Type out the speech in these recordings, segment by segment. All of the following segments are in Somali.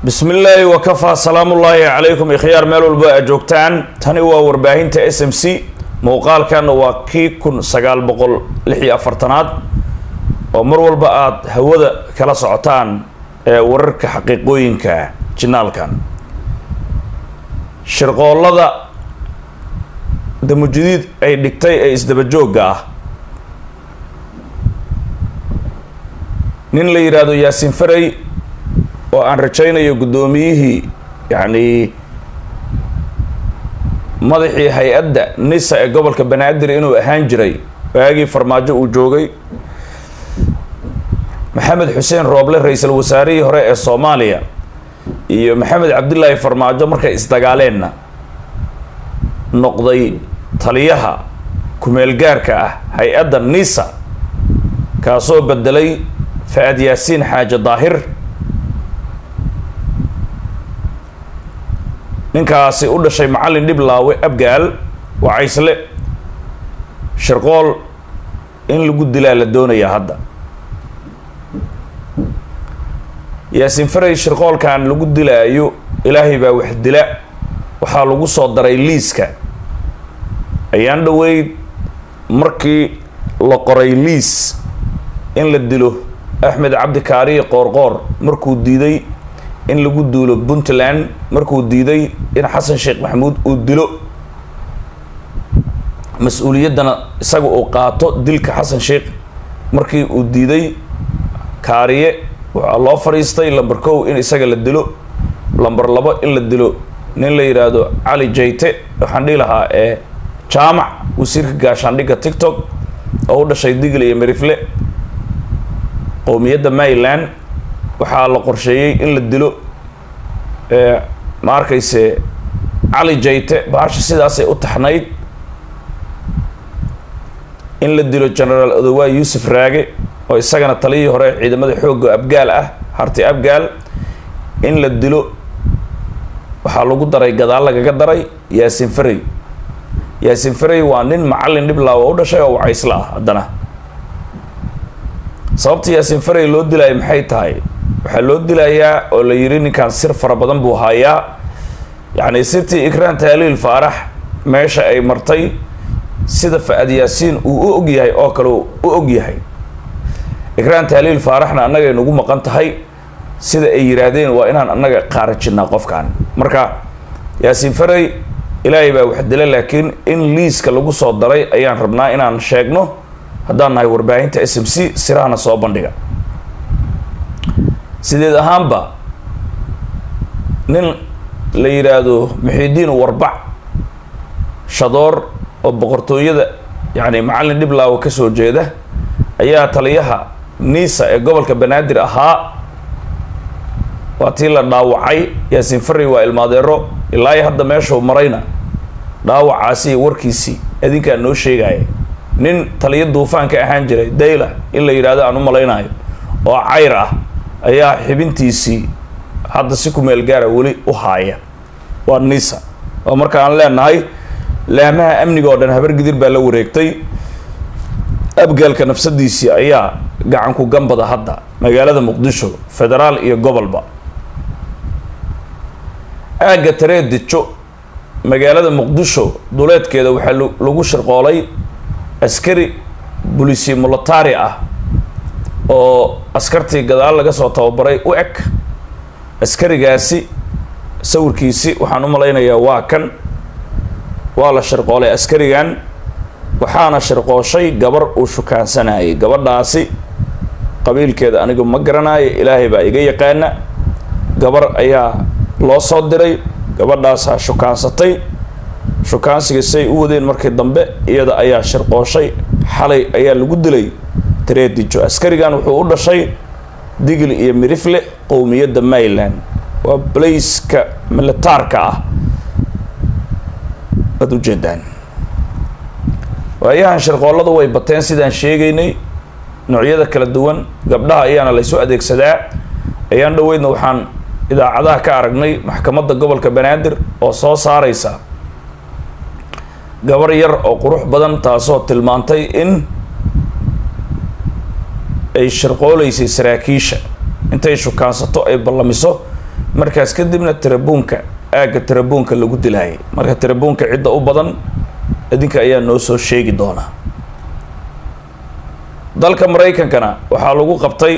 bismi illaahi wakafaa salaamullaahi calaykum ikhyaar meel walba aad joogtaan tani waa warbaahinta s m c muuqaalkana waa kii kun sagaal boqol lix iyo afartanaad oo mar walba aada hawada kala socotaan ee wararka xaqiiqooyinka jinaalkan shirqoollada damujadiid ay dhigtay ee isdabajoogga ah nin la yidhaahdo yaasiin faray oo aan rajaynayo guddoomiyihii yacni madaxii hay-adda nisa ee gobolka banaadir inuu ahaan jiray waagii farmaajo uu joogay maxamed xuseen rooble ra-iisul wasaarihii hore ee soomaaliya iyo maxamed cabdilaahi farmaajo markay isdagaaleenna noqday taliyaha ku-meelgaarka ah hay-adda nisa kaasoo bedelay fa-ad yaasiin xaaje daahir ninkaasi u dhashay macallin dhiblaawe abgaal waa caysle shirqool in lagu dilaa la doonayaa hadda yaasiin faray shirqoolkan lagu dilaayo ilaahay baa wax dila waxaa lagu soo daray liiska ayaan dhoweyd markii la qoray liis in la dilo axmed cabdi kaariye qoorqoor markuu diiday in lagu duulo puntland markuu diiday in xasan sheekh maxamuud uu dilo mas-uuliyaddana isaga uu qaato dilka xasan sheekh markii uu diiday kaariye waxaa loo fadhiistay lamber kow in isaga la dilo lamber labo in la dilo nin la yidhaahdo cali jayte waxaan dhihi lahaa ee jaamac wasiirka gaashaandhigga tictok oo u dhashay digle iyo merifle qowmiyadda maryland waxaa la qorsheeyey in la dilo ma arkayse cali jayte baasha sidaasay u taxnayd in la dilo genaraal odowaa yuusuf raage oo isagana taliyihii hore ciidamada xoogga abgaal ah harti abgaal in la dilo waxaa lagu daray gadaal lagaga daray yaasiin faray yaasiin faray waa nin macallin dhiblaawa u dhashay oo wacaysla ah haddana sababta yaasiin faray loo dilaayo maxay tahay waxaa loo dilayaa oo la yidhi ninkan sir fara badan buu hayaa yacni sirtii ikraan taaliil faarax meesha ay martay sida fa-ad yaasiin uu u og yahay oo kale u og yahay ikraan taaliil faaraxna annagay nagu maqan tahay sida ay yidhaahdeen waa inaan annaga qaarajinnaa qofkan marka yaasiin faray ilaahay baa wax dila laakiin in liiska lagu soo daray ayaan rabnaa inaan sheegno haddaan nahay warbaahinta s m c sirahana soo bandhiga sideed ahaanba nin la yidhaahdo muxiidiin warbac shadoor oo boqortooyada yacni macallin dhiblaawo ka soo jeeda ayaa taliyaha nisa ee gobolka banaadir ahaa waa tii la dhaawacay yaasiin faray waa ilmaadeero ilaa iyo hadda meeshuu marayna dhaawacaasi iyo warkiisii adinkaa noo sheegaya nin taliyo duufaanka ahaan jiray dayla in la yidhahdo aan u malaynayo oo cayr ah ayaa xibintiisii hadda si ku meel gaara weli u haaya waa nisa oo marka aan leenahay laamaha amniga oo dhan habargidir baa la wareegtay abgaalka nafsadiisii ayaa gacanku gambada hadda magaalada muqdisho federaal iyo gobolba aagga tareedijo magaalada muqdisho duleedkeeda waxaa lagu shirqoolay askari bulisi militari ah oo askartii gadaal laga soo tababaray u eg askarigaasi sawirkiisi waxaan u malaynayaa waa kan waa la shirqoolay askarigan waxaana shirqooshay gabar uu shukaansanayay gabadhaasi qabiilkeeda anigu ma garanayo ilaahay baa iga yaqaana gabar ayaa loo soo diray gabadhaasaa shukaansatay shukaansiga say u wadeen markii dambe iyada ayaa shirqooshay xalay ayaa lagu dilay tareedijo askarigan wuxuu u dhashay digli iyo mirifle qowmiyadda maryland waa blaiska militaarka ah waad ujeedaan waayahan shirqoollada way bateen sidaan sheegaynay noocyada kala duwan gabdhaha ayaana laysu adeegsadaa ayaan dhoweydna waxaan idaacadaha ka aragnay maxkamadda gobolka banaadir oo soo saareysa gabar yar oo qurux badan taasoo tilmaantay in ay shirqooleysay saraakiisha intay shukaansato ay ballamiso markaas kadibna tarabuunka aagga tarabuunka lagu dilaayay marka tarabuunka cidda u badan idinka ayaa noo soo sheegi doonaa dalka maraykankana waxaa lagu qabtay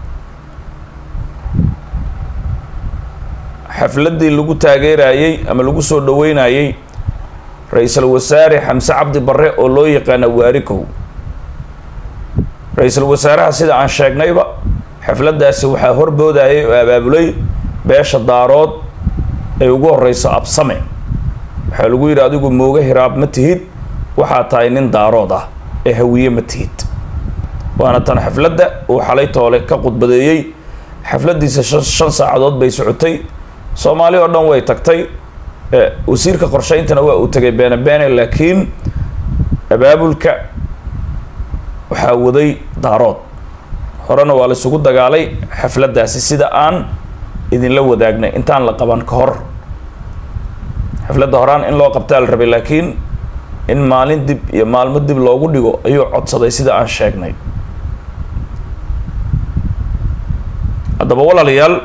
xafladdii lagu taageerayey ama lagu soo dhaweynayey ra-iisul wasaare xamse cabdi barre oo loo yaqaana waarikow ra-iisul wasaaraha sida aan sheegnayba xafladdaasi waxaa horboodayay oo abaabulay beesha daarood ay ugu horeyso absame waxaa lagu yidhi adigu mooga hiraab ma tihid waxaa tahay nin daarood ah ee hawiye ma tihid waana tan xafladda uu xalay toole ka khudbadeeyey xafladdiisa shan saacadood bay socotay soomaali oo dhan way tagtay wasiirka qorsheyntana waa uu tegay beene beene laakiin abaabulka waxaa waday daarood horena waa la isugu dagaalay xafladdaasi sida aan idinla wadaagnay intaan la qaban ka hor xafladda horaan in loo qabtaa la rabay laakiin in maalin dib iyo maalmo dib loogu dhigo ayuu codsaday sida aan sheegnay haddaba walaalayaal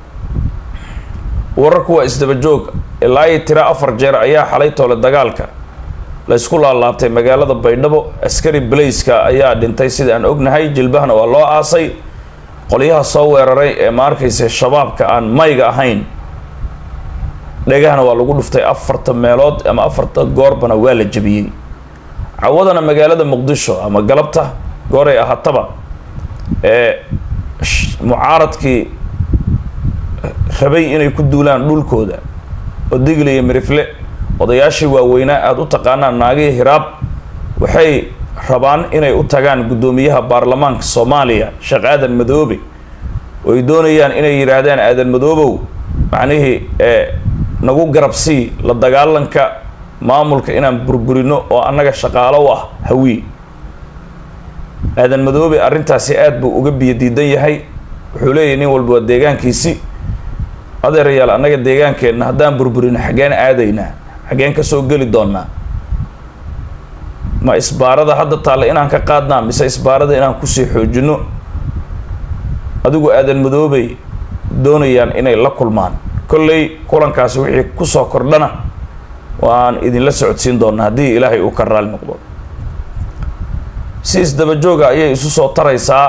wararku waa isdaba joog ilaa iyo tiro afar jeer ayaa xalay toole dagaalka la ysku laalaabtay magaalada baydhabo askari balayska ayaa dhintay sida aan ognahay jilbahana waa loo aasay qolyaha soo weeraray ee ma arkaysa shabaabka aan mayga ahayn dhegahana waa lagu dhuftay afarta meelood ama afarta goorbana waa la jebiyey cawadana magaalada muqdisho ama galabta gooray ahaataba ee mucaaradkii rabay inay ku duulaan dhulkooda oo digli iyo mirifle odayaashii waaweynaa aada u taqaanaan naagihii hiraab waxay rabaan inay u tagaan guddoomiyaha baarlamaanka soomaaliya sheekh aadan madoobe oo ay doonayaan inay yidhaahdaan aadan madoobow macnihii ee nagu garabsii la dagaalanka maamulka inaan burburino oo annaga shaqaalo u ah hawiye aadan madoobe arrintaasi aada buu uga biyo diidan yahay wuxuu leeyahy nin walba waa deegaankiisi adeerayaal annaga deegaankeenna haddaan burburino xaggeen aadaynaa xaggeen ka soo geli doonaa ma isbaarada hadda taalla inaan ka qaadnaa mise isbaarada inaan kusii xoojino adigu aadan madoobay doonayaan inay la kulmaan kolley kulankaasi wixii kusoo kordhana waan idinla socodsiin doonaa haddii ilaahay uu ka raali noqdo si isdaba jooga ayay isu soo taraysaa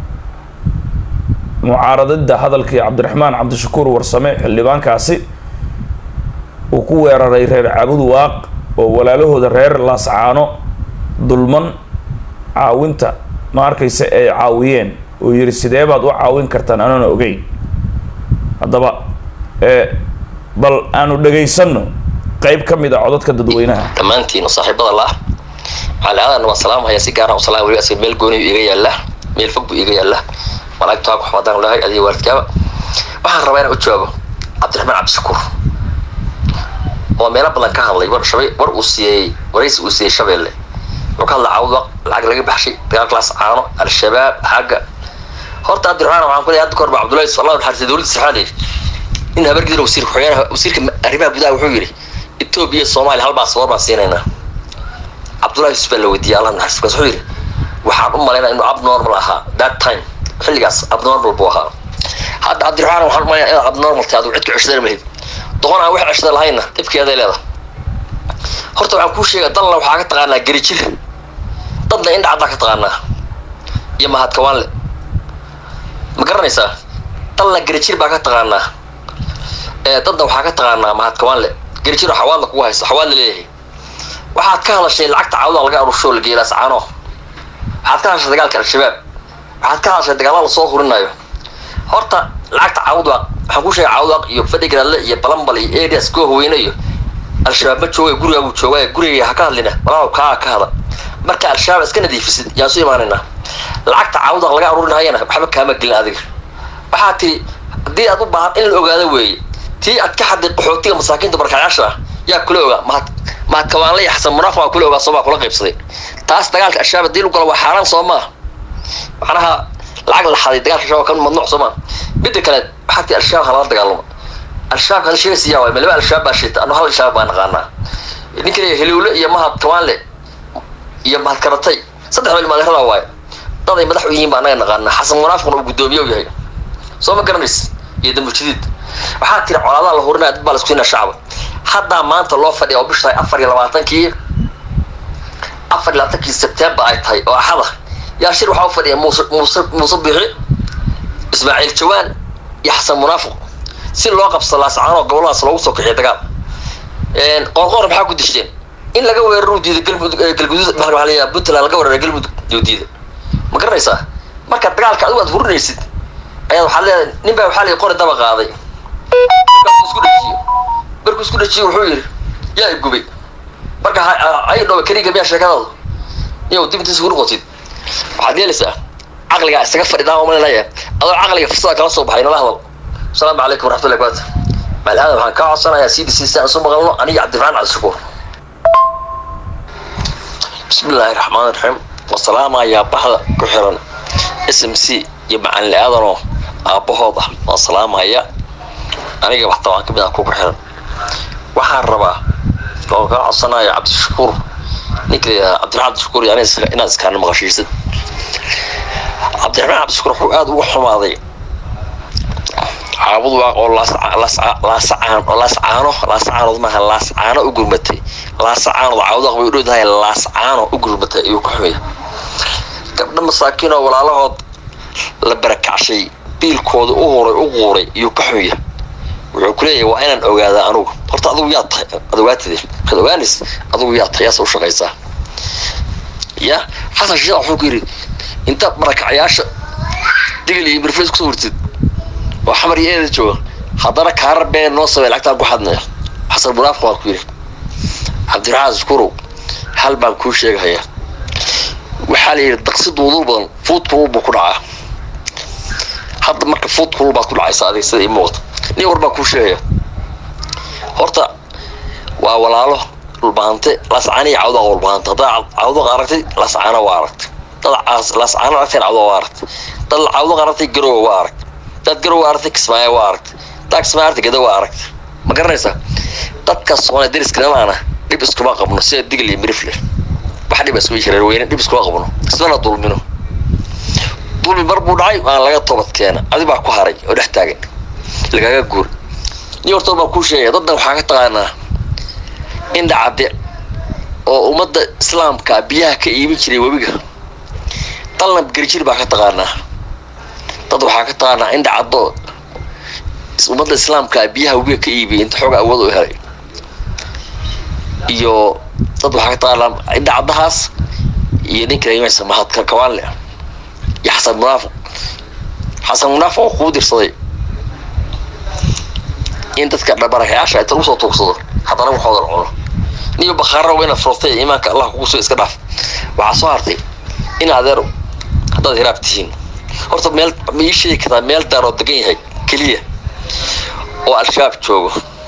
mucaaradada hadalkii cabdiraxmaan cabdishakuur warsame xildhibaankaasi uu ku weeraray reer caabud waaq oo walaalahooda reer laascaano dulman caawinta ma arkaysa ay caawiyeen oo yidhi sidee baad u caawin kartaan anoona ogeyn haddaba bal aanu dhagaysano qeyb ka mid a codadka dadweynaha dhammaantiin saaxiibada la cali aadan waan salaamhaya si gaara salaam weli asga meel gooni iga yaalla meel fog buu iga yaalla malaa'igtu ha ku xamadaan lahay adiga waalidkaaba waxaan rabaa inaan u jawaabo cabdiraxmaan cabdishakuur oo meelo badan ka hadlay war shabay war uu siiyey waraysi uu siiyey shabeelle wuxuu ka hadlay caawud lacag laga baxshay dagaalkalaas caano al-shabaab xagga horta cabdiraxmaan waxaan ku leeyahay hadda kahor ba cabdullahi allah naxariistay dowladda saxaaliya in habargidar wasiir ku-xigeenaha wasiirka arrimaha gudaha wuxuu yidhi etoobiya iyo soomaaliya hal baasboor baan siinaynaa cabdullahi yusuf baa la weydiiyay allah naxariis markaas wuxuu yidhi waxaan u malaynaa inuu abnormal ahaa that time xilligaas abnormal buu ahaa hadda cabdiraxmaan waxaan u malaynaa inaad abnormal tahay aduu cid ku ceshadana mahid doqon aan wax ceshada lahayna dhibkeeday leedahay horta waxaan kuu sheegaa dalna waxaa ka taqaanaa gerijir dadna indha caddaa ka taqaanaa iyo mahadkawaanle ma garanaysaa dalna gerijir baa ka taqaanaa ee dadna waxaa ka taqaanaa mahadkawaanle gerijir oo xawaadla kugu haysta xawaadla leeyahay waxaad ka hadashay lacagta caawda laga arushoo la geelaas caano waxaad ka hadashay dagaalka al-shabaab waxaad ka hadashay dagaalla lasoo hurinayo horta lacagta caawdwaaq waxaan ku sheegay caawdwaaq iyo fadhigaraadle iyo balambal iyo areas kuwa haweyne iyo al-shabaab ma jooga gurigaa buu joogaa guriga ha ka hadlina walaalow kaa ka hada marka al-shabaab iska nadiifisid yaan su imaanaynaa lacagta caawdwaaq laga arurinayana waxba kaama gelin adiga waxaa tiri haddii aad u baahan in la ogaado weeye tii aad ka xaday qaxootiga masaakiinta barkacyaasha ah yaa kula ogaa mahad mahadkawaanle iyo xasan munaaf waa kula ogaa soomaa kula qaybsaday taas dagaalka al-shabaab haddii lagu galo waa xaaraan soo maa macnaha lacag la xaday dagaalka shabaab ka mamnuuc soo maa midda kale waxaa tii al-shabaab halala dagaalamo al-shabaab hal sheegaysa yaa waay malaba al-shabaab baa sheeta anu hal al-shabaab baa naqaanaa ninka heliwle iyo mahad kawaanle iyo mahad karatay saddex meel maadeerada waaye dad ay madax u yihiin baa anaga naqaanaa xasan munaafquna uu guddoomiye u yahay soo ma garanays iyo dambujidiid waxaa tiri colaadaha la hurinaya dad baa la isku siinaa shacaba haddaa maanta loo fadhiya oo bisha afar iyo labaatankii afar iyo labaatankii sebtembar ay tahay oo axada yaa shir waxaa u fadhiya muuse muuse muuse biixi ismaaciil jawaan iyo xasan munaafiq si loo qabsado laascaanoo goboladaas loogu soo kixiyo dagaal qoorqoor maxaa ku dishteen in laga weeraro diida galmudug galguduud maxaa la yidhaha puntland laga weeraro galmudug iyo diida ma garanaysaa marka dagaalka adigu aad hurinaysid ayaad waxaad leedahay nin baa waxaa la qori daba qaaday markuu isku dhajiyo markuu isku dhajiyo wuxuu yidhi yaa igubay marka ay dhowe keliga miyaa sheekadaadu niyow dib intiisa ku noqotid waxaad yeelaysaa caqligaa isaga fadhidaa oo malinaya adoo caqliga fursada kala soo baxay nala hadal asalaamu calaykum waraxmatullahi barakatu maal aadan waxaan kaa codsanayaa c d c si aan isu maqalno aniga cabdiraxmaan cabdishakuur bismi illaahi raxmaan raxiim wasalaamayaa baxda ku xiran s m c iyo macalin aadanoo aabbahood ah waan salaamaya aniga waxta waan kamid ah ku ku xiran waxaan rabaa oo kaa codsanaya cabdishakuur ninka la yidhaha cabdiraxmaan cabdishakuur iyo inaad iskaana maqashiisid cabdiraxmaan cabdishakuur wuxuu aada ugu xumaaday caabud waa oo laascaan oo laascaano laascaanood maaha laascaano u gurmatay laasacaanood caawudaq bay u dhowdahay laascaano u gurmatay ayuu ku xumaya gabdho masaakiin oo walaalahood la barakacshay biilkooda u huray u quuray iyuu ka xumaya wuxuu ku leeyahay waa inaan ogaadaa anugu horta adigu yaa tahay ad ogaatide markaad ogaanays adigu yaa tahay yaase u shaqaysaa ya xasan shiiq wuxuu ku yidhi inta barakacyaasha digil iyo mirfays kusoo wartid oo xamar iyo eeda jooga haddana kaarar been noo samey lacagtaan ku xadnaya xasan munaafiq baa ku yidhi cabdiraxmaan skurow hal baan kuu sheegahaya waxaa la yidhi daqsi duudul badan fuud kulul buu ku dhacaa hadda marka fuud kulul baad ku dhacaysa adig sida ii muuqata nin war baan kuu sheegaya horta waa walaalo dhulbaante laascaaniya cawda dhulbaante haddaad cawdaq aragtay laascaana waa aragtay dad laascaana aragtay cawda waa aragtay dad cawdaq aragtay garowa waa aragtay dad garowa aragtay kismaayo waa aragtay dad kismaayo aragtay gada waa aragtay ma garanaysaa dadka soomaaliya deriskana dhib iskuma qabno sida digil iyo mirifle wax dhib isku shareer weyne dhib iskuma qabno ismana dulmino dulmi mar buu dhacay waan laga toobad keena adi baa ku haray oo dhex taagan lagaga guur nin hortood baan kuu sheegaya daddan waxaa ka taqaanaa in dhacade oo ummadda islaamka biyaha ka iibin jiray webiga dalnab gerjir baa ka taqaanaa dad waxaa ka taqaanaa in dhacado ummadda islaamka biyaha webiga ka iibiyay inta xooga awood u helay iyo dad waxaa ka taqaanaa in dhacadahaas iyo ninka layimasa mahadka kawaanle iyo xasan munaafiq xasan munaafiq oo kuu dirsaday in dadka dhabarakayaasha inta lagu soo tuugsado haddana waxooda la cuno niyo bakhaara waa inaad furtay iimaanka allah kugu soo iska dhaaf waxaa soo hartay in adeer haddaad hiraab tihiin horta meel ma ii sheegi kartaa meel daaroo degan yahay keliya oo al-shabaab joogo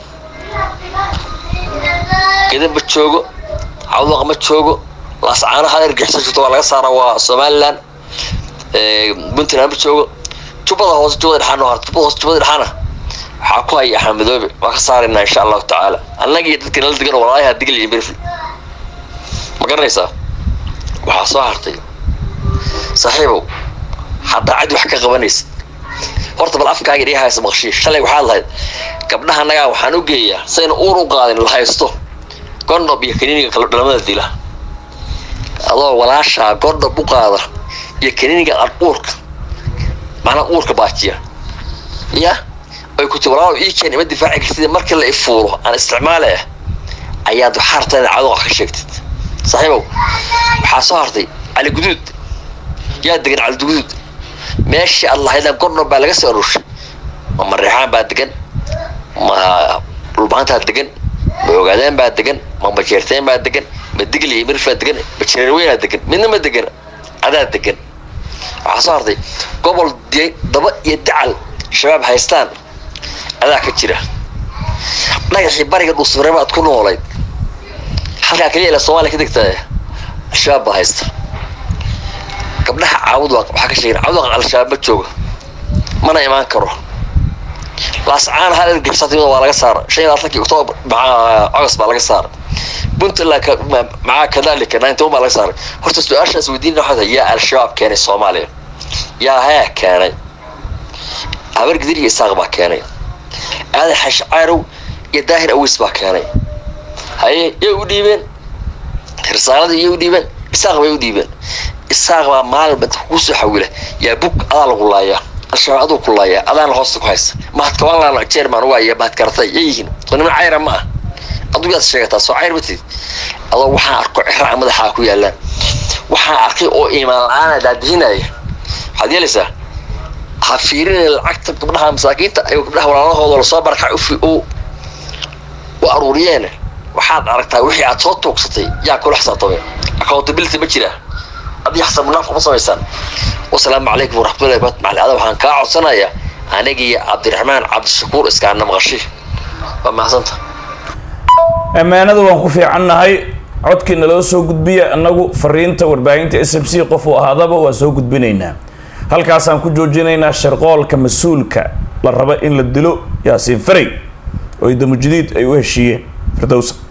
gedan ma joogo cawdaqa ma joogo laascaano hal ergixisa jirto waa laga saara waa somaliland puntland ma joogo jubbada hoose jubbada dhexaana oo harta jubbada hoose jubbada dhexaana waxaa ku haya axmed madoobe waa ka saaraynaa insha allahu tacaala annaga iyo dadka nala degan walaayaha digil iyo mirfl ma garanaysaa waxaa soo hartay saaxiibow haddaa cid wax ka qabanaysid horta bal afkaaga dhiga haysa maqshii shalay waxaad lahayd gabdhaha annagaa waxaan u geeyaa sayna uur u qaadin la haysto gondhob iyo kaniiniga kala dhalamada dila adoo walaashaa gondhob u qaada iyo kaniiniga aan uurka macnaa uurka baajiya ya ay ku ti walaalo ii keen ima difaaci kartid markii la ifuuro aan isticmaale ah ayaad waxaa hartaa inaad cadoqa ka sheegtid saaxiibow waxaa soo hartay cali guduud yaa degan cali guduud meeshii aad lahaydaan gondhob baa laga soo aruushay ma mareexaan baa degan ma dhulbaantaa degan ma ogaadeen baa degan ma majeerteen baa degan ma digli iyo mirif baa degan ma jareerweynaa degan midna ma degan adaa degan waxaa soo hartay gobol daba iyo dacal shabaab haystaan adaa ka jira dhagaxii bariga dhuusmareeba aad ku noolayd halkaa keliya ila somaaliya ka degtaa al-shabaab baa haysta gabdhaha caawud waxaa ka sheegen caawud al-shabaab ma jooga mana imaan karo laascaan hal ergixisatay waa laga saara shan iyo labaatankii octoobar agost baa laga saara puntland macaa kadalika ninety baa laga saaray horta su-aashaas weydiin waxaa tahay yaa al-shabaab keenay soomaaliya yaa hee keenay habar gidir iyo isaaq baa keenay aadan xashi caarow iyo daahir aweys baa keenay haye yay u dhiibeen risaaladii yay u dhiibeen isaaq bay u dhiibeen isaaq baa maalinba dadka kusoo xawila yaa bug adaa lagu laayaa al-shabaab aduu ku laayaa adaana hoosta ku haysta mahadkabaanlaana jeerman waaya mahadkaratay yay yihiin soo niman cayra ma ah aduu yaad sheegataa soo cayr matid adoo waxaan arko ciraca madaxaa ku yaalaan waxaan arkay oo iimaan la-aana daadihinaya waxaad yeelaysaa ha fiirinay lacagta gabdhaha masaakiinta ayuu gabdhaha walaalahooda lasoo barkac u u aruuriyeen waxaad aragtaa wixii aad soo tuugsatay yaa kula xisaabtamay accountability ma jiraa adii xisaabu naaf kuma samaysaan wasalaamu calaykum waraxmatullahi wabarakatu macali ada waxaan kaa codsanayaa anigiiyo cabdiraxmaan cabdishakuur iskaana maqashi waa mahadsanta ammaanada waan ku fiicannahay codkii naloo soo gudbiya annagu fariinta warbaahinta s m c qof uu ahaadaba waa soo gudbinaynaa halkaasaan ku joojinaynaa sharqoolka mas-uulka la raba in la dilo yaasiin faray oo idamujidiid ay u heshiiyeen firdowsa